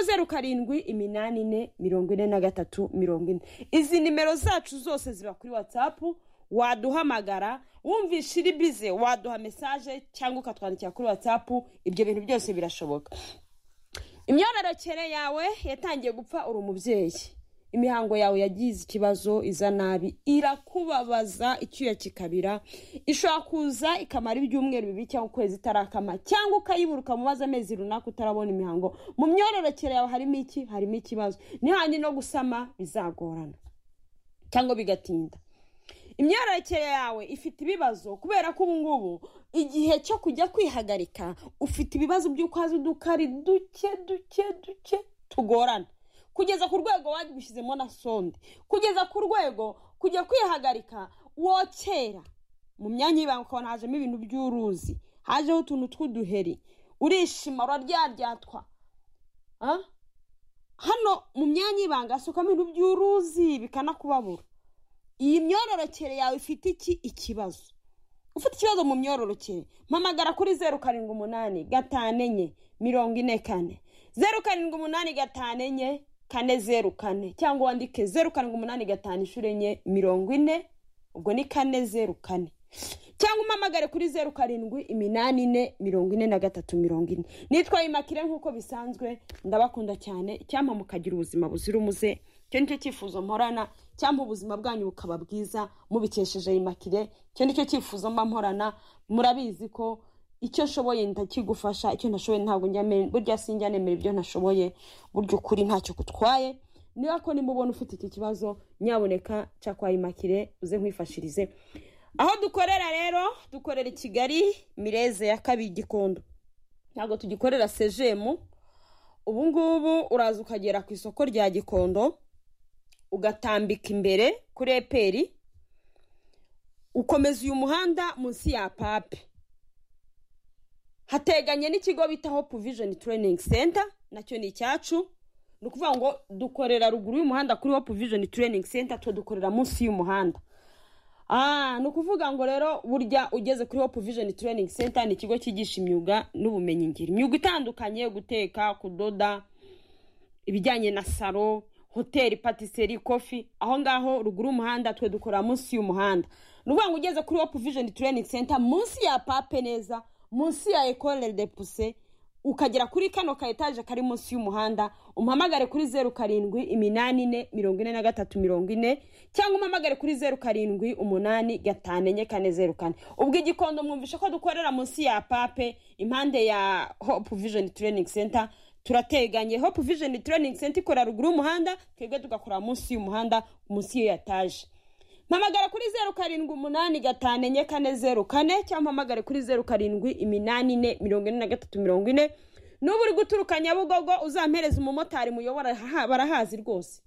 zeru karindwi iminani ine mirongo ine na gatatu mirongo ine izi nimero zacu zose ziba kuri watsapu waduhamagara wumvisha iri bize waduha mesaje cyangwa ukatwandikira kuri watsapu ibyo bintu byose birashoboka imyororokere yawe yatangiye gupfa uri umubyeyi imihango yawe yagize ikibazo iza nabi irakubabaza icyuya kikabira ishobora kuza ikamara ibyumweru bibiri cyangwa ukwezi itarakama cyangwa ukayibura ukamubaza amezi runaka utarabona imihango mu myororokere yawe harimo iki harimo ikibazo n'ihandi no gusama bizagorana cyangwa bigatinda imyororokere yawe ifite ibibazo kubera ko ubu ngubu igihe cyo kujya kwihagarika ufite ibibazo by'uko haza udukari duke duke duke tugorana kugeza ku rwego wabishyizemo na sonde kugeza ku rwego kujya kwihagarika wokera mu myanya y'ibanga ukabona hajemo ibintu by'uruzi hajeho utuntu tw'uduheri urishima uraryaryatwa Ah? hano mu myanya y'ibanga hasukamo ibintu by'uruzi bikanakubabura iyi myororokere yawe ifite iki ikibazo ufite ikibazo mu myororokere mpamagara kuri zeru karindwi umunani gatanu enye mirongo ine kane zeru karindwi umunani gatanu enye kane zeru kane cyangwa wandike zeru karindwi umunani gatanu inshuro enye mirongo ine ubwo ni kane zeru kane cyangwa umpamagare kuri zeru karindwi iminani ine mirongo ine na gatatu mirongo ine nitwa imakire nk'uko bisanzwe ndabakunda cyane icyampa mukagira ubuzima buzira umuze icyo ni cyo cyifuzo mporana cyangwa ubuzima bwanyu bukaba bwiza mubikesheje imakire icyo ni cyo cyifuzo mba mporana murabizi ko icyo nshoboye ndakigufasha icyo nashoboye ntabwo njyamere burya sinjyanemera ibyo ntashoboye burya ukuri ntacyo gutwaye niba ko nimubona ufite iki kibazo nyaboneka cakwaye imakire uze nkwifashirize aho dukorera rero dukorera i kigali mireze ya kabiri gikondo ntabwo tugikorera sejemu ubu ngubu uraza ukagera ku isoko rya gikondo ugatambika imbere kuri eperi ukomeza uyu muhanda munsi ya pape hateganye n'ikigo bita hope vision training center nacyo ni icyacu ni ukuvuga ngo dukorera ruguru y'umuhanda kuri hope vision training center twe dukorera munsi y'umuhanda Ah, ni ukuvuga ngo rero burya ugeze kuri hope vision training center ni ikigo cyigisha imyuga n'ubumenyingiro imyuga itandukanye guteka kudoda ibijyanye na salo hoteli patiseri kofi aho ngaho ruguru y'umuhanda twe dukorera munsi y'umuhanda ni ukuvuga ngo ugeze kuri hope vision training center munsi ya pape neza munsi ya ekore de puse ukagera kuri kano ka etaje kari munsi y'umuhanda umpamagare kuri zeru karindwi iminani ine mirongo ine na gatatu mirongo ine cyangwa umpamagare kuri zeru karindwi umunani gatanu enye kane zeru kane ubwo igikondo mwumvishe ko dukorera munsi ya pape impande ya hope vision training center turateganye hope vision training center ikora ruguru y'umuhanda twebwe tugakorera munsi y'umuhanda munsi y'iyo etaje mpamagara kuri zeru karindwi umunani gatanu enye kane zeru kane cyangwa mpamagare kuri zeru karindwi iminani ine mirongo ine na gatatu mirongo ine n'ubu uri guturuka nyabugogo uzampereza umumotari muyobora ha- barahazi rwose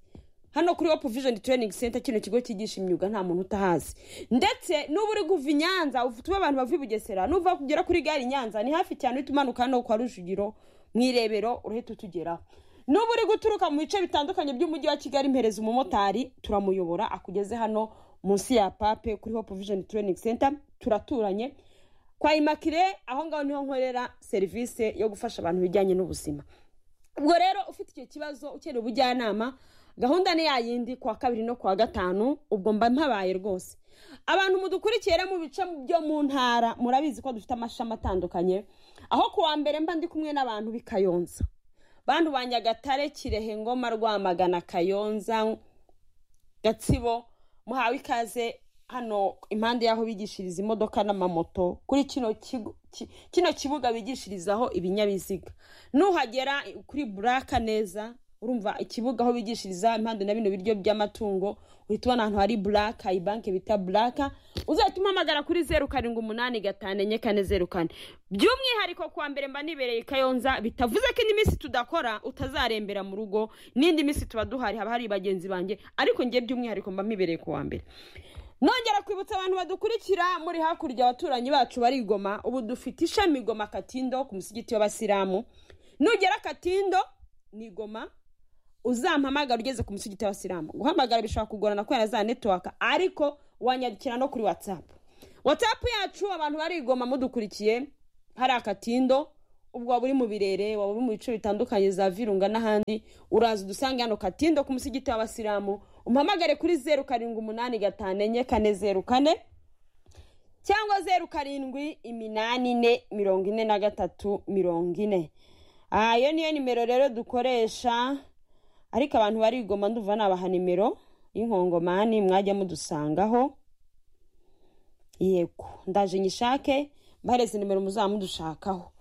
hano kuri hope vision training center kino kigo cyigisha imyuga nta muntu utahazi ndetse n'ubu uri kuva i nyanza ufu- tube abantu bavuye i bugesera n'uva kugera kuri gare i nyanza ni hafi cyane uhita umanuka hano kwa rujugiro mu irebero urahita utugeraho n'ubu uri guturuka mu bice bitandukanye by'umujyi wa kigali mpereza umumotari turamuyobora akugeze hano munsi ya pape kuri hope vision training center turaturanye kwa imakire aho ngaho niho nkorera serivisi yo gufasha abantu ibijyanye n'ubuzima ubwo rero ufite icyo kibazo ukeneye ubujyanama gahunda ni ya yindi kuwa kabiri no kuwa gatanu ubwo mba mpabaye rwose abantu mudukurikira mu bice byo mu ntara murabizi ko dufite amashami atandukanye aho kuwa mbere mba ndi kumwe n'abantu b'i kayonza bantu ba nyagatare kirehe ngoma rwamagana kayonza gatsibo muhawe ikaze hano impande y'aho bigishiriza imodoka n'amamoto kuri kino kigo ki- kino kibuga bigishirizaho ibinyabiziga nuhagera kuri buraka neza urumva ikibuga aho bigishiriza impande na bino biryo by'amatungo uhita ubona ahantu hari buraka iyi banki bita buraka uzahita umpamagara kuri zeru karindwi umunani gatanu enye kane zeru kane by'umwihariko kuwa mbere mba nibereye i kayonza bitavuze ko indi minsi tudakora utazarembera mu rugo n'indi minsi tuba duhari haba hari bagenzi banjye ariko njye by'umwihariko mba mibereye kuwa mbere nongera kwibutsa abantu badukurikira muri hakurya abaturanyi bacu bari i Goma ubu dufite ishami Goma Katindo ku musigiti w'abasilamu nugera Katindo ni Goma uzampamagara ugeze ku musigiti w'abasilamu guhamagara bishobora kugorana kubera za netiwaka ariko wanyandikira no kuri watsapu watsapu yacu abantu bari i Goma mudukurikiye hari akatindo ubwo waba uri mu birere waba uri mu bice bitandukanye za virunga n'ahandi uraza udusange hano katindo ku musigiti w'abasilamu umpamagare kuri zeru karindwi umunani gatanu enye kane zeru kane cyangwa zeru karindwi iminani ine mirongo ine na gatatu mirongo ine aha iyo niyo nimero rero dukoresha ariko abantu barigoma nduva nabaha nimero y'inkongomani mwajya mudusangaho yego ndaje nyishake mbareze nimero muzaba mudushakaho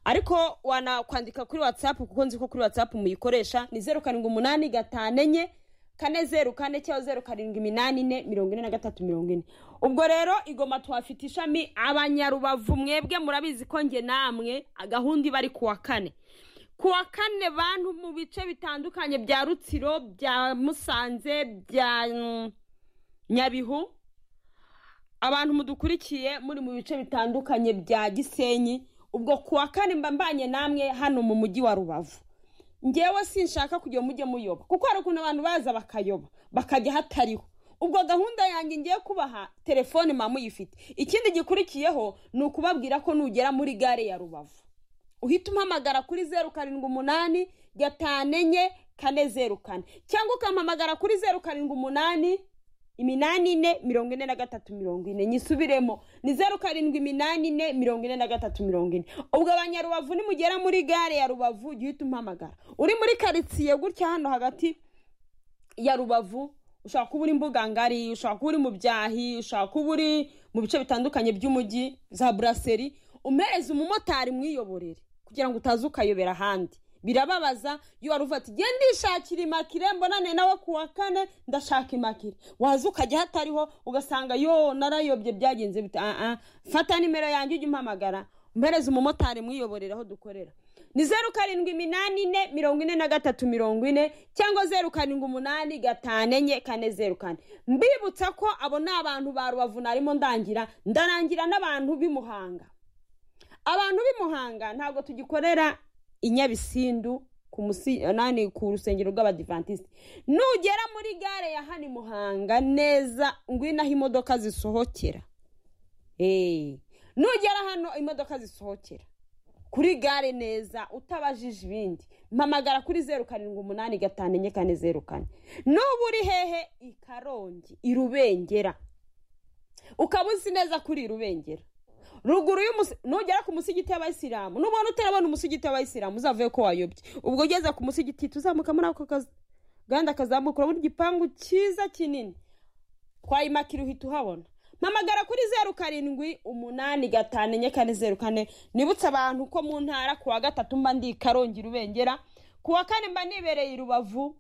ariko wanakwandika kuri watsapu kuko nzi ko kuri watsapu muyikoresha ni zeru karindwi umunani gatanu enye kane zeru kane cyangwa zeru karindwi iminani ine mirongo ine na gatatu mirongo ine ubwo rero igoma tuhafite ishami abanyarubavu mwebwe murabizi ko nge namwe gahunda iba ari kuwa kane kuwa kane bantu mu bice bitandukanye bya rutsiro bya musanze bya mm, nyabihu abantu mudukurikiye muri mu bice bitandukanye bya gisenyi ubwo kuwa kane mba mbanye namwe hano mu mujyi wa rubavu ngewe sinshaka kugira mujye muyoba kuko hari ukuntu abantu baza bakayoba bakajya hatariho ubwo gahunda yanjye ngiye kubaha telefone mama uyifite ikindi gikurikiyeho ni ukubabwira ko nugera muri gare ya rubavu uhita umpamagara kuri zeru karindwi umunani gatanu enye kane zeru kane cyangwa ukampamagara kuri zeru karindwi umunani iminani ine mirongo ine na gatatu mirongo ine nyisubiremo ni zeru karindwi iminani ine mirongo ine na gatatu mirongo ine ubwo abanyarubavu nimugera muri gare ya rubavu jya uhita umpamagara uri muri karitsiye gutya hano hagati ya rubavu ushobora kuba uri mbugangari ushobora kuba uri mu byahi ushobora kuba uri mu bice bitandukanye by'umujyi za buraseri umuhereza umumotari mwiyoborere kugira ngo utaza ukayobera ahandi birababaza iyo wari uvuga ati genda ishakira imakire mbonane nawe ku wa kane ndashaka imakire waza ukajya hatariho ugasanga yo narayobye byagenze bita ah ah fata nimero yanjye ujye umpamagara mpereza umumotari mwiyoborera aho dukorera ni zeru karindwi iminani ine mirongo ine na gatatu mirongo ine cyangwa zeru karindwi umunani gatanu enye kane zeru kane mbibutsa ko abo ni abantu ba rubavu narimo ndangira ndarangira n'abantu b'i muhanga abantu b'i muhanga ntabwo tugikorera i nyabisindu ku musi nani ku rusengero rw'abadivantisite nugera muri gare ya hano i muhanga neza ngwino aho imodoka zisohokera eee nugera hano imodoka zisohokera kuri gare neza utabajije ibindi mpamagara kuri zeru karindwi umunani gatanu enye kane zeru kane n'ubu uri hehe i karongi i rubengera ukaba uzi neza kuri i rubengera ruguru y'umusi nugera ku musigiti y'abayisilamu nubona utarabona umusigiti w'abayisilamu uzavuye ko wayobye ubwo ugeze ku musigiti tuzamuka muri ako kazi gahanda kazamuka urabona igipangu cyiza kinini twayimakira uhita uhabona mpamagara kuri zeru karindwi umunani gatanu enye kane zeru kane nibutse abantu ko mu ntara ku wa gatatu mba ndi i karongi rubengera ku wa kane mba nibereye i rubavu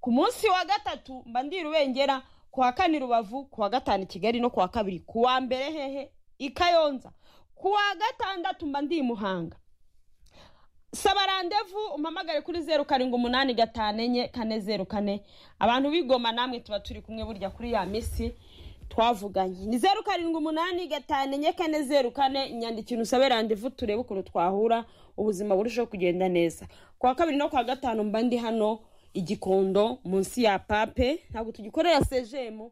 ku munsi wa gatatu mba ndi i rubengera ku wa kane i rubavu ku wa gatanu i kigali no ku wa kabiri ku wa mbere hehe i kayonza ku wa gatandatu mba ndi i muhanga saba randevu umpamagare kuri zeru karindwi umunani gatanu enye kane zeru kane abantu bigoma namwe tuba turi kumwe burya kuri ya minsi twavuganye ni zeru karindwi umunani gatanu enye kane zeru kane inyandikira usabe randevu turebe ukuntu twahura ubuzima burushaho kugenda neza ku wa kabiri no ku wa gatanu mba ndi hano igikondo munsi ya pape ntabwo tugikorera sejemu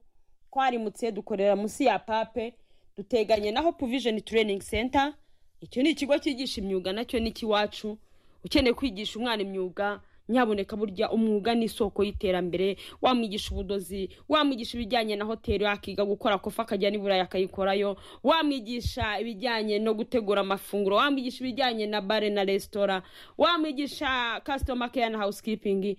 twarimutse dukorera munsi ya pape duteganye naho provisioni training center icyo ni ikigo cyigisha imyuga nacyo ni ikiwacu ukeneye kwigisha umwana imyuga nyaboneka burya umwuga ni isoko y'iterambere wamwigisha ubudozi wamwigisha ibijyanye na hoteli akiga gukora kofa akajya n'i burayi akayikorayo wamwigisha ibijyanye no gutegura amafunguro wamwigisha ibijyanye na bare na resitora wamwigisha kasitoma keya na hawusikipingi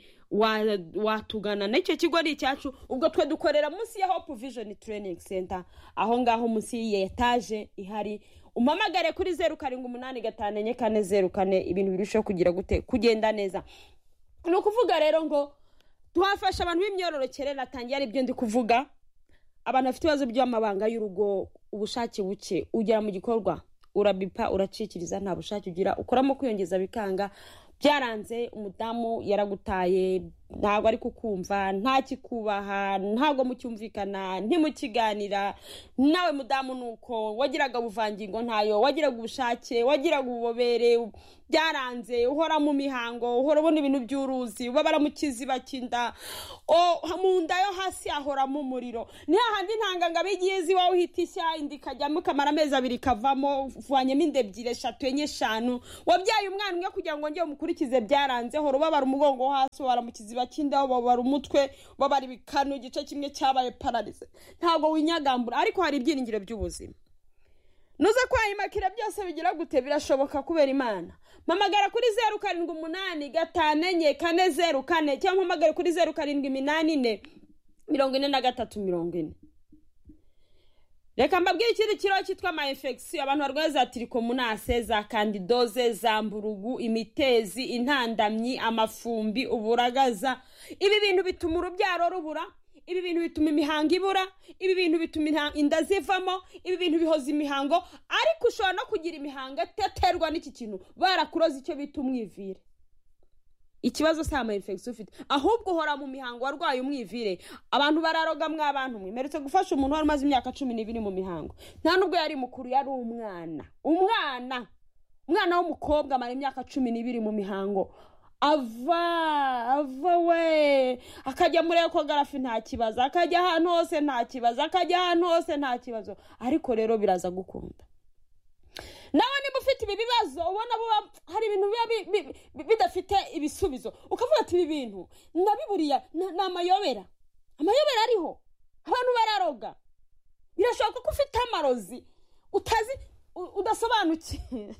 watugana n'icyo kigo ni icyacu ubwo twe dukorera munsi ya hopu vijoni tereyiningi senta aho ngaho munsi y'iyi etaje ihari umpamagare kuri zeru karindwi umunani gatanu enye kane zeru kane ibintu birushaho kugira gute kugenda neza ni ukuvuga rero ngo tuhafasha abantu b'imyororokere natangiye ari byo ndi kuvuga abantu bafite ibibazo by'amabanga y'urugo ubushake buke ugera mu gikorwa urabipa uracikiriza nta bushake ugira ukoramo kwiyongeza bikanga byaranze umudamu yaragutaye ntabwo ari kukumva nta kikubaha ntabwo mucyumvikana ntimukiganira nawe mudamu ni uko wagiraga ubuvangingo ntayo wagiraga ubushake wagiraga ububobere byaranze uhora mu mihango uhora ubona ibintu by'uruzi ubabara mu kiziba cy'inda mu nda yo hasi hahoramo umuriro ni hahandi intangangabo igiye izi wowe uhita ishya indi ikajyamo ikamara amezi abiri ikavamo uvanyemo inda ebyiri eshatu enye eshanu wabyaye umwana umwe kugira ngo njye umukurikize byaranze hora ubabara umugongo wo hasi ubabara mu kiziba cy'inda ubabara umutwe ubabara ibikanu igice kimwe cyabaye pararize ntabwo winyagambura ariko hari ibyiringiro by'ubuzima nuze kwayimaka byose bigira gute birashoboka kubera imana mpamagara kuri zeru karindwi umunani gatanu enye kane zeru kane cyangwa mpamagare kuri zeru karindwi iminani ine mirongo ine na gatatu mirongo ine reka mbabwire ikindi kibazo cyitwa ama infegisiyo abantu barwaye za tirikomunase za kandidoze za mburugu imitezi intandamyi amafumbi uburagaza ibi bintu bituma urubyaro rubura ibi bintu bituma imihango ibura ibi bintu bituma inda zivamo ibi bintu bihoza imihango ariko ushobora no kugira imihango itaterwa n'iki kintu barakuroza icyo bita umwivire ikibazo si ama infegisiyo ufite ahubwo uhora mu mihango warwaye umwivire abantu bararoga mw'abantu mwe mperutse gufasha umuntu wari umaze imyaka cumi n'ibiri mu mihango nta nubwo yari mukuru yari umwana umwana umwana w'umukobwa amara imyaka cumi n'ibiri mu mihango ava ava we akajya muri ekogarafi nta kibazo akajya ahantu hose nta kibazo akajya ahantu hose nta kibazo ariko rero biraza gukunda nawe niba ufite ibi bibazo ubona hari ibintu biba bidafite ibisubizo ukavuga ati ibi bintu ndabiburiya ni amayobera amayobera ariho abantu bararoga birashoboka ko ufite amarozi utazi udasobanukiwe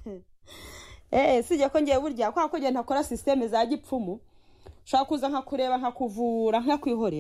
eee sijya ko ngewe burya kubera ko ngenda akora sisiteme za gipfumu ushobora kuza nkakureba nkakuvura nkakwihorera